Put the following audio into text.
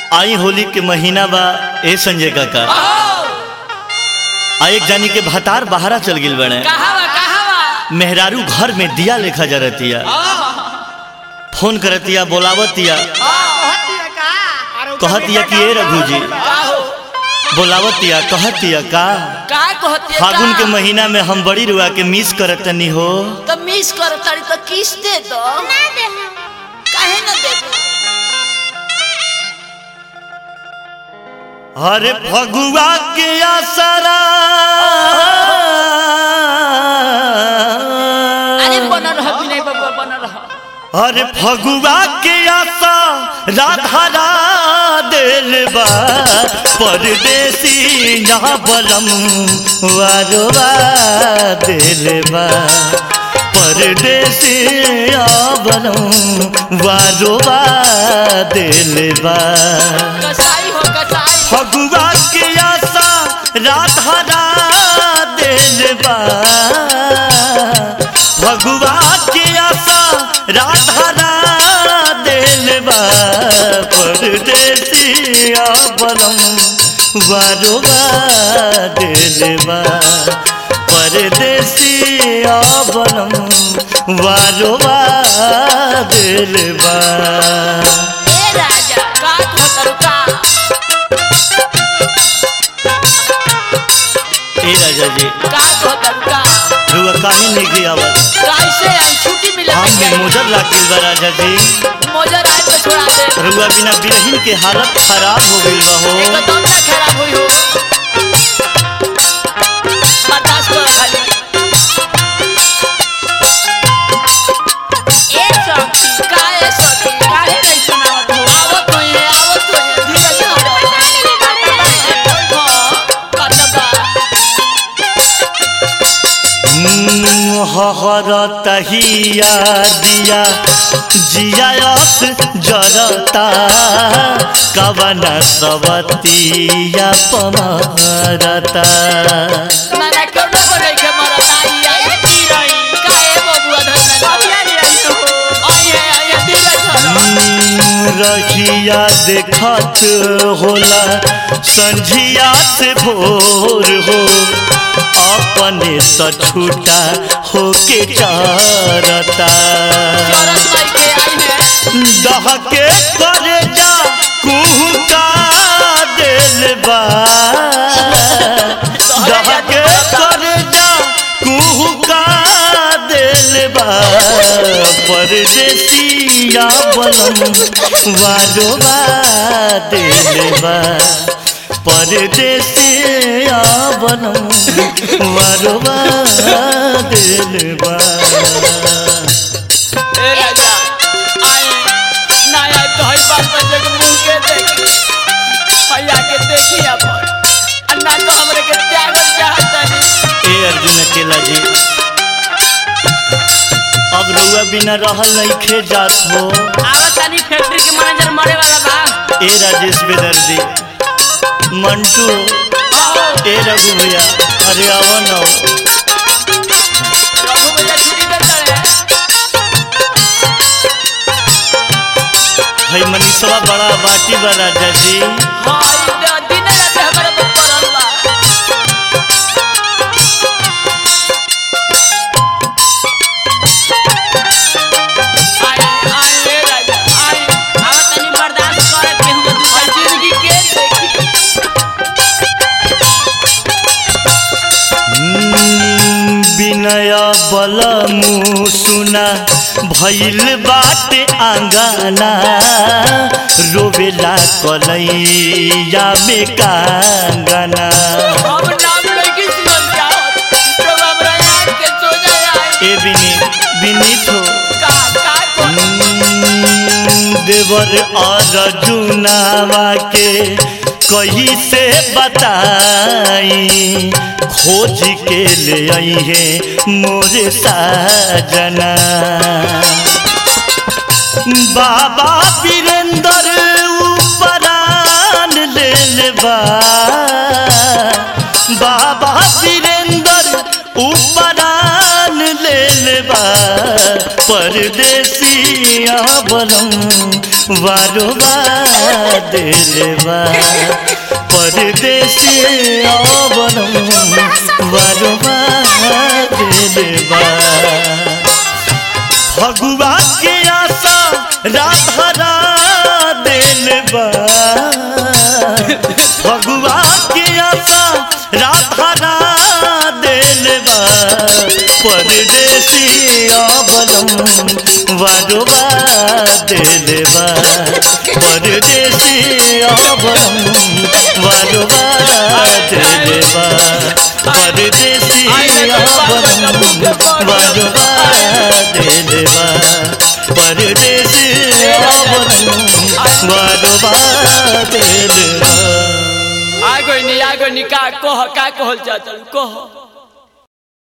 आई होली के महीना बा ए संजय काका आ एक जानी के भतार बहारा चल गिल बने कहावा कहावा मेहरारू घर में दिया लेखा जरतिया फोन करतिया बोलावतिया कहतिया कि ए रघु जी बोलावतिया कहतिया का का कहती है फागुन के का? महीना में हम बड़ी रुआ के मिस करतनी हो तो मिस कर तारी तो किस दे दो ना दे हम काहे न दे दो अरे फगुआ के आसरा अरे बन रह विनय बाबा बन रह अरे फगुआ के आशा राधा दिल बा परदेसी ना बलम वारवा दिल बा परदेसी आ बलम वारवा दिल बा कसाई हो कसाई फगुआ के आशा राधा दिल बा फगुआ के आशा राधा दिल बा परदेसिया बलम वारुआ दिल बा परदेसिया बलम वारुआ दिल बा ए राजा का कहतर का ए राजा जी का कहतर का रुआ काहे नहीं गई आवत कैसे आई छुट्टी मिले हम में मोजर लागिल बा राजा जी मोजर आए पे छोड़ा दे रुआ बिना बिरहिन के हालत खराब हो गइल बा हो एकदम ना खराब हुई हो बर्दाश्त करो खाली ए सखी काहे सखी काहे नहीं सुनावत हो आवत हो ये आवत हो ये धीरे धीरे कतबा हर तहिया दिया जियात जरता कवन सवतिया पमरता माना क्यों न करे के मरत आई आई की रही काहे बबुआ धर में आई है आई है धीरे धीरे रखिया देखत होला संझिया से भोर हो अपने त छूटा होके चारता चरस माई के आई है दहके करे जा कुहका दिल बा दहके करे जा कुहका दिल बा परदेसिया बनम वारोबा दिल बा परदेसिया बनम वारोबा दिल बा ए राजा आए ना आए तो हई बात बजे के मुंह के देखी भैया के देखी अपन अन्ना तो हमरे के त्यागल चाहता नहीं ए अर्जुन अकेला जी अब रउआ बिना रहल नहीं खे जात हो आवत तानी फैक्ट्री के मैनेजर मरे वाला बा ए राजेश बेदर्जी मंटू ए रघु भैया अरे आवा न रघु भैया छुट्टी दे तड़े भाई मनीषवा बड़ा बाटी बा राजा जी हां ई दिन रात हमरे पर पड़ल बा आई आई ए राजा आई आवत तानी बर्दाश्त करे के हम दूसरा जिंदगी के देखी हम्म, विनय बलमु सुना भइल बाटे आंगना रोवेला कलैया में कांगना हम नाम लेके सुनल चाहत तो हमरा याद के सो जाए ए विनीत विनीत हो का का को हम्म, देवर अर्जुनावा के कही से बताई खोज के ले आई है मोरे साजना बाबा वीरेंद्र उपरान ले लेबा बाबा वीरेंद्र उपरान ले लेबा परदेसिया बलम वारो दिलवा परदेसिया बलम वारो दिलवा भगवा के आशा राधरा दिलवा भगवा के आशा राधरा दिलवा परदेसिया बलम वारोबा दिलवा परदेसिया बलम वारोबा दिलवा परदेसिया बलम वारोबा दिलवा परदेसिया बलम वारोबा दिलवा आ गई नी आ गई नी का कह का कहल चाहत कह